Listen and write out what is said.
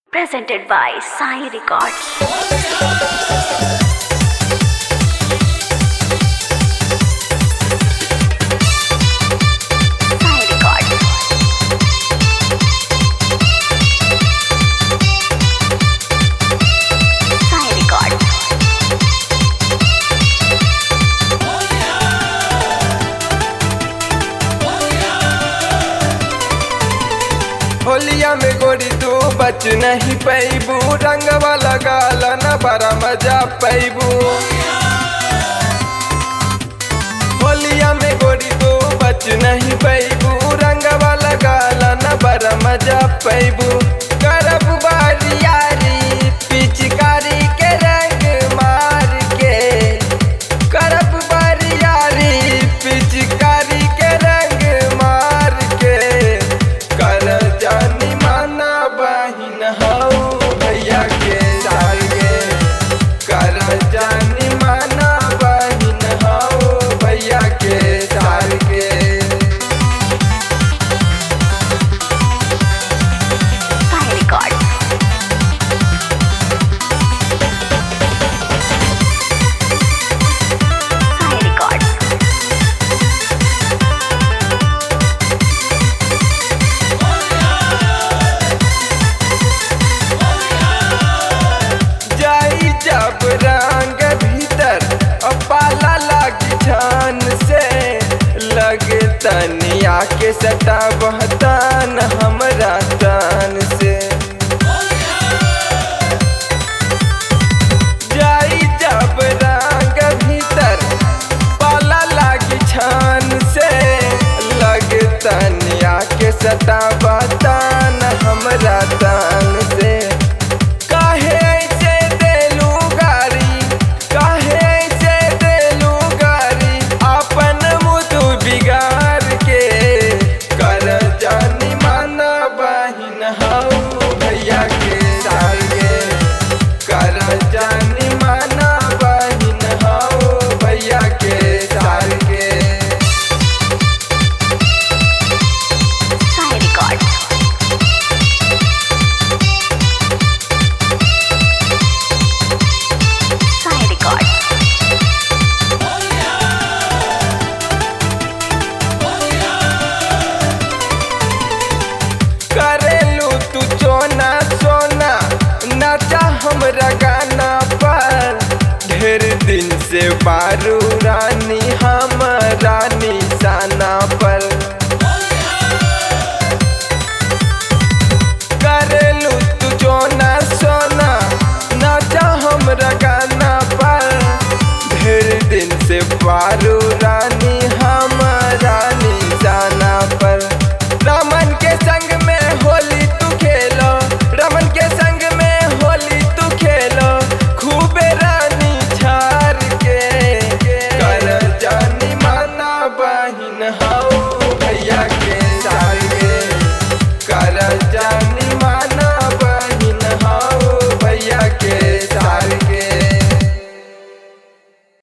presented by Sai Records. Sai Records. Sai Records. होलिया में गोरी तू बच नहीं पैबू रंगवा लगाल न बड़ा मजा पैबू होलिया में गोरी तू बच नहीं पैबू रंगवा लगाल न बड़ा मजा पैबू करब बारियारी पिचकारी के रंग मार के करब बारियारी पिचकारी के रंग मार के कर जानी माना बहिन हऊ भैया के साल के कर जानी माना बहिन हऊ भैया के साल के Sai Records. Sai Records. जाई जब रंग भीतर और पाला लागी छान से लगे तनिया के सटा बहतान हमरा तान से जाई जब रंग भीतर पाला लागी छान से लगे तनिया के सटा बहतान हमरा तान से काहे ऐसे देलू गारी काहे ऐसे देलू गारी अपन मुदु बिगाड़ के कर जानी माना बहिन हऊ भैया के साल के कर जानी माना बहिन हऊ भैया के साल के Sai Records. Sai Records. करेलू तू चोना सोना नाचा हमरा गाना पर ढेर दिन से बारू रानी हम रानी